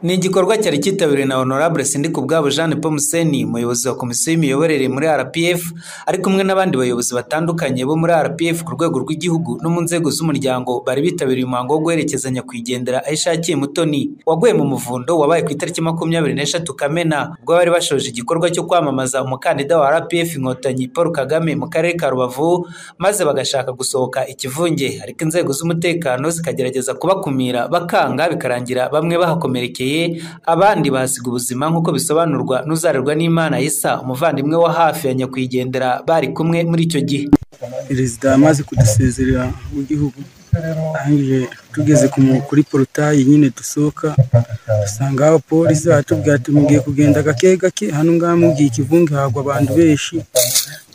Ni igikorwa cyari cyitabiriwe na Honorable Sindikubwabo Jeanne Paul umuyobozi wa komisiyo y'imiyoborere muri RPF, ari kumwe n'abandi bayobozi batandukanye bo muri RPF ku rwego rw'igihugu no mu nzego z'umuryango bari bitabiriye umuhango wo guherekezanya nyakwigendera aho ishakiye Mutoni waguye mu muvundo wabaye ku itariki makumyabiri n'eshatu Kamena ubwo bari bashoje igikorwa cyo kwamamaza umukandida wa RPF Inkotanyi Paul Kagame mu karere ka Rubavu maze bagashaka gusohoka ikivunge ariko inzego z'umutekano zikagerageza kubakumira bakanga bikarangira bamwe bahakomerekeye abandi bahasiga ubuzima nk'uko bisobanurwa n'uzarerwa n'Imana Isa umuvandimwe wa hafi ya nyakwigendera bari kumwe muri icyo gihe perezida amaze kudusezerera w'igihugu arangije tugeze ku mu- kuri porotayi nyine dusohoka dusanga abapolisi baratubwira ati mugiye kugenda gake gake hano ngaha mugiye ikivunge hagwa abantu benshi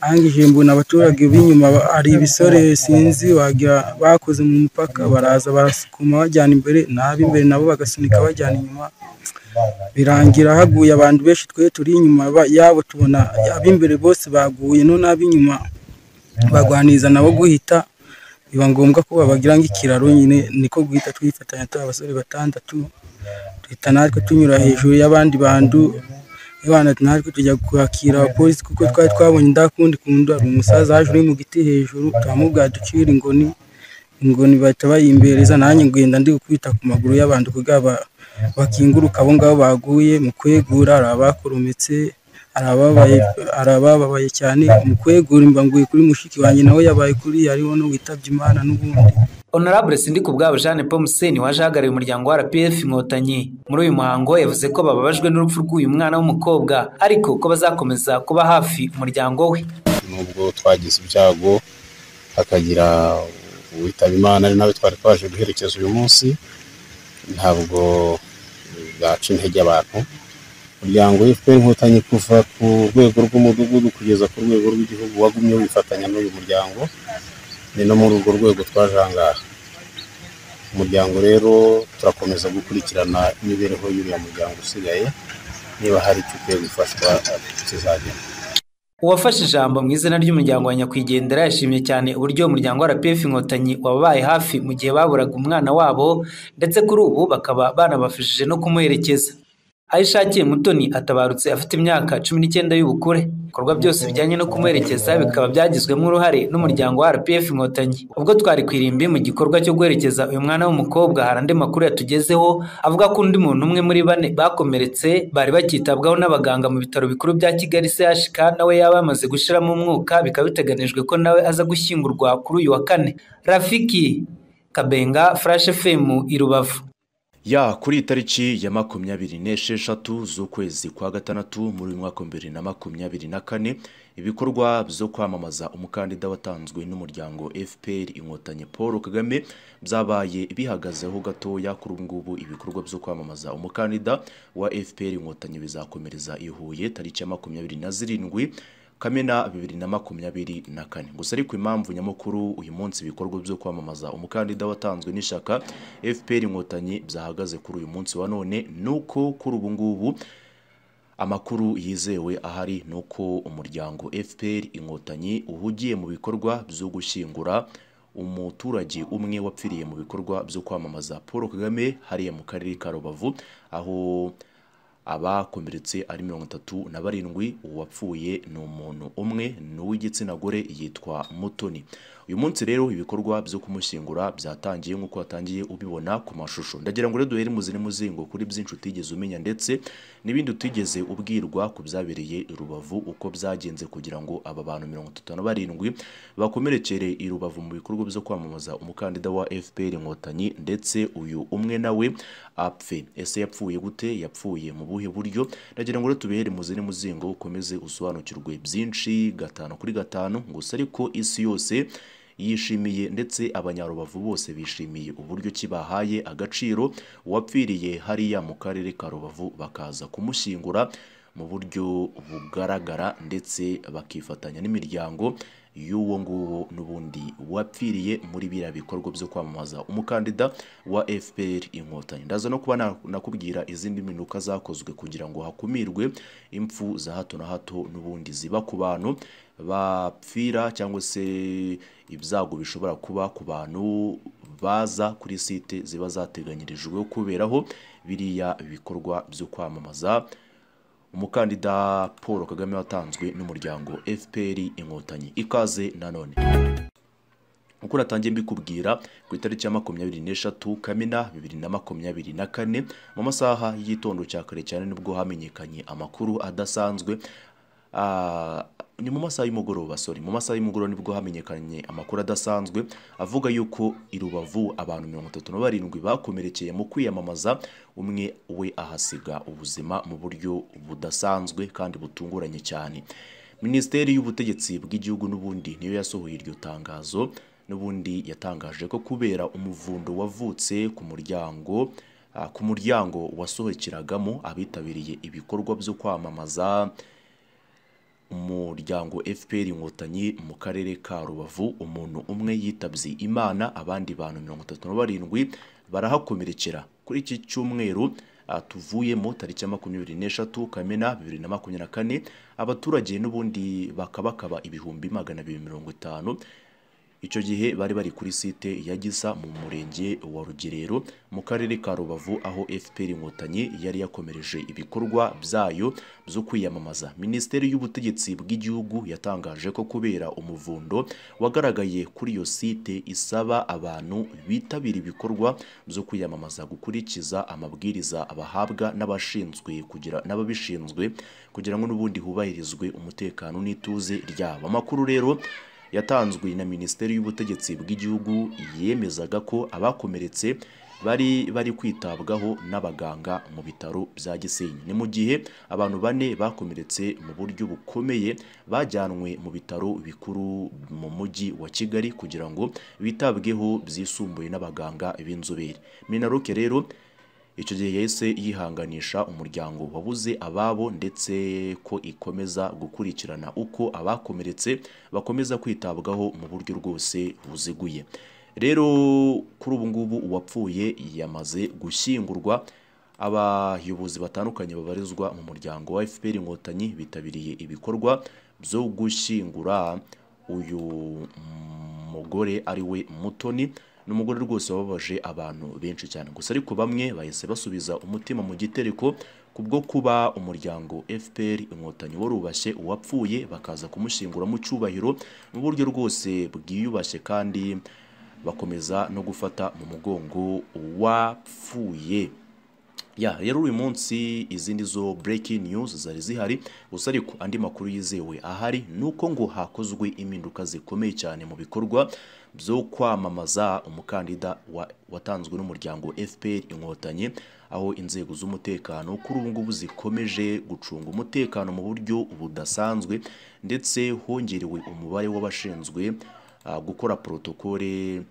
arangije mbona abaturage b'inyuma ba- hari ibisore sinzi wagira bakoze mu mupaka baraza barasukuma bajyana imbere n'ab'imbere nabo bagasunika bajyana inyuma birangira haguye abantu benshi twe turi inyuma ba- yabo tubona ab'imbere bose baguye none ab'inyuma bagwaniriza nabo guhita biba ngombwa ko babagira nk'ikiraro nyine niko guhita twifatanya tuba abasore batandatu duhita natwe tunyura hejuru y'abandi bantu abana natwe tujya kwakira abapolisi kuko twari twabonye ndakundi kundi hari umusaza waje uri mu giti hejuru turamubwira ducira ingoni ingoni bahita bayimbereza nanjye ngenda ndi gukubita ku maguru y'abantu kugira ba- bakinguruka abo ngabo baguye mu kwegura hari abakorometse hari ababaye hari abababaye cyane mu kwegura imbanguye kuri mushiki wanjye nawe yabaye kuri hariho n'uwitabye imana n'ubundi Honorable Sindikubwabo Jeanne Paul Museni waje ahagarariye umuryango wa RPF Inkotanyi muri uyu muhango yavuze ko bababajwe n'urupfu rw'uyu mwana w'umukobwa ariko ko bazakomeza kuba hafi umuryango we nubwo twagize ibyago hakagira uwitaba imana ari nawe twari twaje guherekeza uyu munsi ntabwo bwaca intege abantu umuryango w'efuperi inkotanyi kuva ku rwego rw'umudugudu kugeza ku rwego rw'igihugu wagumye wifatanya n'uyu muryango ni no muri urwo rwego twaje aha ngaha umuryango rero turakomeza gukurikirana imibereho y'uriya muryango usigaye niba hari icyo ukwiye gufashwa kizagenda Uwafashe ijambo mu izina ry'umuryango wa Nyakwigendera yashimye cyane uburyo umuryango wa RPF Inkotanyi wababaye hafi mu gihe baburaga umwana wabo ndetse kuri ubu bakaba banabafashije no kumuherekeza aho ishakiye Mutoni atabarutse afite imyaka cumi n'icyenda y'ubukure ibikorwa byose bijyanye no kumuherekeza bikaba byagizwemo uruhare n'umuryango wa RPF Inkotanyi ubwo twari ku irimbi mu gikorwa cyo guherekeza uyu mwana w'umukobwa hari andi makuru yatugezeho avuga ko undi muntu umwe muri bane bakomeretse bari bakitabwaho n'abaganga mu bitaro bikuru bya Kigali CHK nawe yaba yamaze gushiramo umwuka bikaba biteganijwe ko nawe aza gushyingurwa kuri uyu wa kane Rafiki Kabenga Flash FM i Rubavu Ya kuri iyi tariki ya makumyabiri n'esheshatu z'ukwezi kwa gatandatu muri uyu mwaka wa bibiri na makumyabiri na kane ibikorwa byo kwamamaza umukandida watanzwe n'umuryango FPR inkotanyi Paul Kagame byabaye bihagazeho gatoya kuri ubu ngubu ibikorwa byo kwamamaza umukandida wa FPR inkotanyi bizakomereza i Huye tariki ya makumyabiri na zirindwi Kamena bibiri na makumyabiri na kane gusa ariko impamvu nyamukuru uyu munsi ibikorwa byo kwamamaza umukandida watanzwe n'ishyaka FPR inkotanyi byahagaze kuri uyu munsi wa none nuko kuri ubu ngubu amakuru yizewe ahari ni uko umuryango FPR inkotanyi uhugiye mu bikorwa byo gushyingura umuturage umwe wapfiriye mu bikorwa byo kwamamaza Paul Kagame hariya mu karere ka Rubavu aho abakomeretse ari mirongo itatu na barindwi uwapfuye ni umuntu umwe ni uw'igitsina gore yitwa mutoni uyu munsi rero ibikorwa byo kumushyingura byatangiye nk'uko watangiye ubibona ku mashusho ndagira ngo rero duhere muzine muzingo kuri byinshi utigeze umenya ndetse n'ibindi utigeze ubwirwa ku byabereye i rubavu uko byagenze kugira ngo aba bantu mirongo itatu na barindwi bakomerekere i rubavu mu bikorwa byo kwamamaza umukandida wa fpr inkotanyi ndetse uyu umwe nawe apfe ese yapfuye gute yapfuye mu buhe buryo ndagira ngo rero tubihere muzine muzingo ukomeze usobanukirwe byinshi gatanu kuri gatanu gusa ariko isi yose yishimiye ndetse abanyarubavu bose bishimiye uburyo ki bahaye agaciro uwapfiriye hariya mu karere ka rubavu bakaza kumushyingura mu buryo bugaragara ndetse bakifatanya n'imiryango y'uwo nguwo n'ubundi wapfiriye muri biriya bikorwa byo kwamamaza umukandida wa FPR inkotanyi ndaza no kuba na- nakubwira izindi mpinduka zakozwe kugira ngo hakumirwe impfu za hato na hato n'ubundi ziba ku bantu bapfira cyangwa se ibyago bishobora kuba ku bantu baza kuri site ziba zateganyirijwe kuberaho biriya bikorwa byo kwamamaza umukandida paul kagame watanzwe n'umuryango fpr inkotanyi ikaze nanone uko natangiye mbikubwira ku itariki ya makumyabiri n'eshatu kamena bibiri na makumyabiri na kane mu masaha y'igitondo cya kare cyane nibwo hamenyekanye amakuru adasanzwe Ah, ni mu masaha y'umugoroba sorry mu masaha y'umugoroba nibwo hamenyekanye amakuru adasanzwe avuga yuko i rubavu abantu mirongo itatu na barindwi bakomerekeye mu kwiyamamaza umwe we ahasiga ubuzima mu buryo budasanzwe kandi butunguranye cyane minisiteri y'ubutegetsi bw'igihugu n'ubundi niyo yasohoye iryo tangazo n'ubundi yatangaje ko kubera umuvundo wavutse ku muryango ah, ku muryango wasohokeragamo abitabiriye ibikorwa byo kwamamaza umuryango fpr inkotanyi mu karere ka rubavu umuntu umwe yitabye imana abandi bantu mirongo itatu na barindwi barahakomerekera kuri iki cyumweru ah, tuvuyemo tariki ya makumyabiri n'eshatu kamena bibiri na makumyabiri na kane abaturage n'ubundi bakabakaba ibihumbi magana abiri mirongo itanu icyo gihe bari bari kuri site ya gisa mu murenge wa rugerero mu karere ka rubavu aho fpr inkotanyi yari yakomereje ibikorwa byayo byo kwiyamamaza minisiteri y'ubutegetsi bw'igihugu yatangaje ko kubera umuvundo wagaragaye kuri iyo site isaba abantu bitabira ibikorwa byo kwiyamamaza gukurikiza amabwiriza abahabwa n'abashinzwe kugira n'ababishinzwe kugira ngo n'ubundi hubahirizwe umutekano n'ituze ryabo amakuru rero yatanzwe na minisiteri y'ubutegetsi bw'igihugu yemezaga ko abakomeretse bari bari kwitabwaho n'abaganga mu bitaro bya gisenyi ni mu gihe abantu bane bakomeretse mu buryo bukomeye bajyanwe mu bitaro bikuru mu mujyi wa kigali kugira ngo bitabweho byisumbuye n'abaganga b'inzobere minaruke rero icyo gihe yahise yihanganisha umuryango wabuze ababo ndetse ko ikomeza gukurikirana uko abakomeretse bakomeza kwitabwaho mu buryo rwose buziguye rero kuri ubu ngubu uwapfuye yamaze gushyingurwa abayobozi batandukanye babarizwa mu muryango wa fpr inkotanyi bitabiriye ibikorwa byo gushyingura uyu mugore ari we mutoni ni umugore rwose wababaje abantu benshi cyane gusa ariko bamwe bahise basubiza umutima mu gitereko kubwo kuba umuryango fpr inkotanyi warubashye uwapfuye bakaza kumushyingura mu cyubahiro mu buryo rwose bwiyubashye kandi bakomeza no gufata mu mugongo uwapfuye ya rero uyu munsi izindi zo breaking news zari zihari gusa ariko andi makuru yizewe ahari ni uko ngo hakozwe impinduka zikomeye cyane mu bikorwa byo kwamamaza umukandida wa, watanzwe n'umuryango fpr inkotanyi aho inzego z'umutekano kuri ubu ngubu zikomeje gucunga umutekano mu buryo budasanzwe ndetse hongerewe umubare w'abashinzwe ah, gukora protokole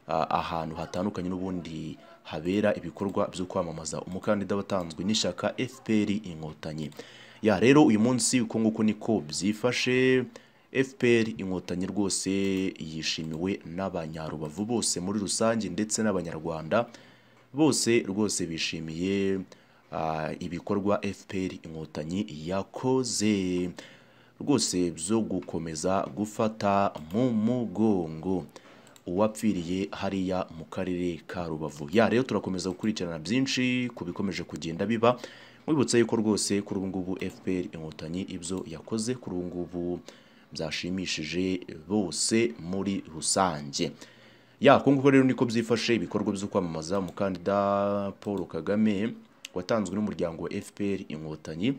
ah, ahantu hatandukanye n'ubundi habera ibikorwa byo kwamamaza umukandida watanzwe n'ishyaka fpr inkotanyi ya rero uyu munsi uko nguko niko byifashe fpr inkotanyi rwose yishimiwe n'abanyarubavu bose muri rusange ndetse n'abanyarwanda bose rwose bishimiye ah, ibikorwa fpr inkotanyi yakoze rwose byo gukomeza gufata mu mugongo uwapfiriye hariya mu karere ka rubavu ya rero turakomeza gukurikirana byinshi ku bikomeje kugenda biba mwibutsa yuko rwose kuri ubu ngubu fpr inkotanyi ibyo yakoze kuri ubu ngubu byashimishije bose muri rusange ya nguko rero niko byifashe ibikorwa byo kwamamaza umukandida paul kagame watanzwe n'umuryango wa fpr inkotanyi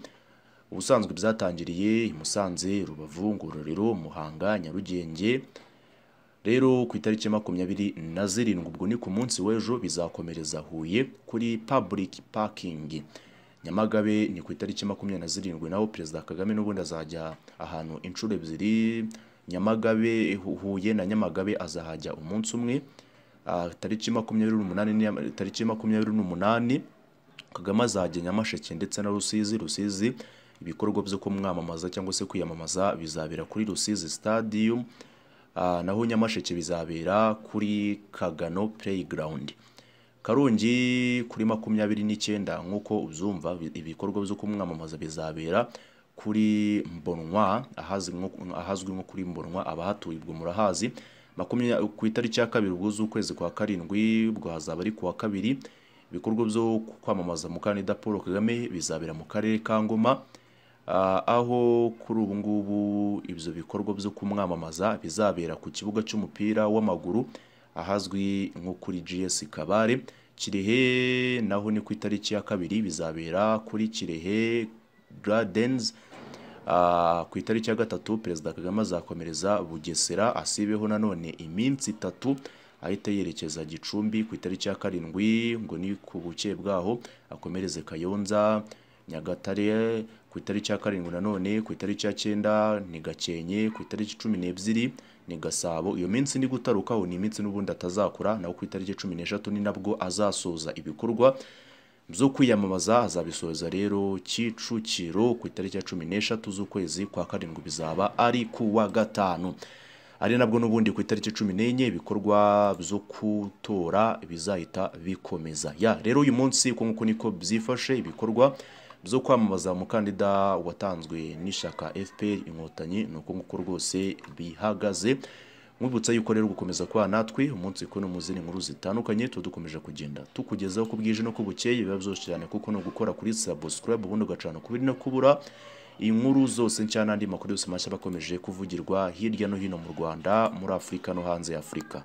ubusanzwe byatangiriye i musanze rubavu ngororero muhanga nyarugenge rero ku itariki makumyabiri na zirindwi ubwo ni ku munsi w'ejo bizakomereza huye kuri public parking nyamagabe ni ku itariki makumyabiri na zirindwi naho perezida kagame n'ubundi azajya ahantu inshuro ebyiri nyamagabe huye na nyamagabe azahajya umunsi umwe Ah, tariki makumyabiri n'umunani ni- tariki makumyabiri n'umunani kagame azajya nyamasheke ndetse na rusizi rusizi ibikorwa byo kumwamamaza cyangwa se kwiyamamaza bizabera kuri rusizi stadium Ah, naho nyamasheke bizabera kuri kagano playground karongi kuri makumyabiri n'icyenda nk'uko uzumva bi- ibikorwa byo kumwamamaza bizabera kuri mbonwa ahazwi nko- ahazwi nko kuri mbonwa abahatuye ubwo murahazi Makumya- ku itariki ya kabiri ubwo z'ukwezi kwa karindwi ubwo hazaba ari ku wa kabiri ibikorwa byo kwamamaza umukandida paul kagame bizabera mu karere ka ngoma Ah, aho kuri ubu ngubu ibyo bikorwa byo kumwamamaza bizabera ku kibuga cy'umupira w'amaguru ahazwi nko kuri gs kabare kirehe naho ni ku itariki ya kabiri bizabera kuri kirehe gardens Ah, ku itariki ya gatatu perezida kagame azakomereza bugesera asibeho nanone iminsi itatu ahita yerekeza gicumbi ku itariki ya karindwi ngo ni ku buke bwaho akomereze kayonza nyagatare ku itariki ya karindwi nanone ku itariki ya cyenda ni gakenke ku itariki cumi n'ebyiri ni gasabo iyo minsi ni gutarukaho ni iminsi n'ubundi atazakora naho ku itariki cumi n'eshatu ni nabwo azasoza ibikorwa byo kwiyamamaza azabisoza rero kicukiro ku itariki ya cumi n'eshatu z'ukwezi kwa karindwi bizaba ari ku wa gatanu ari nabwo n'ubundi ku itariki cumi n'enye ibikorwa byo gutora bizahita bikomeza ya rero uyu munsi uko nguko niko byifashe ibikorwa byo kwamamaza umukandida watanzwe n'ishyaka fpr inkotanyi ni uko nguko rwose bihagaze mwibutsa yuko rero gukomeza kwa natwe umunsi ko no mu zindi nkuru zitandukanye tuba dukomeje kugenda tukugezaho ko bwije no ko bukeye biba byose cyane kuko no gukora kuri subscribe ubundi ugacana kubiri no kubura inkuru zose nshya n'andi makuru yose mashya bakomeje kuvugirwa hirya no hino mu rwanda muri afurika no hanze ya afurika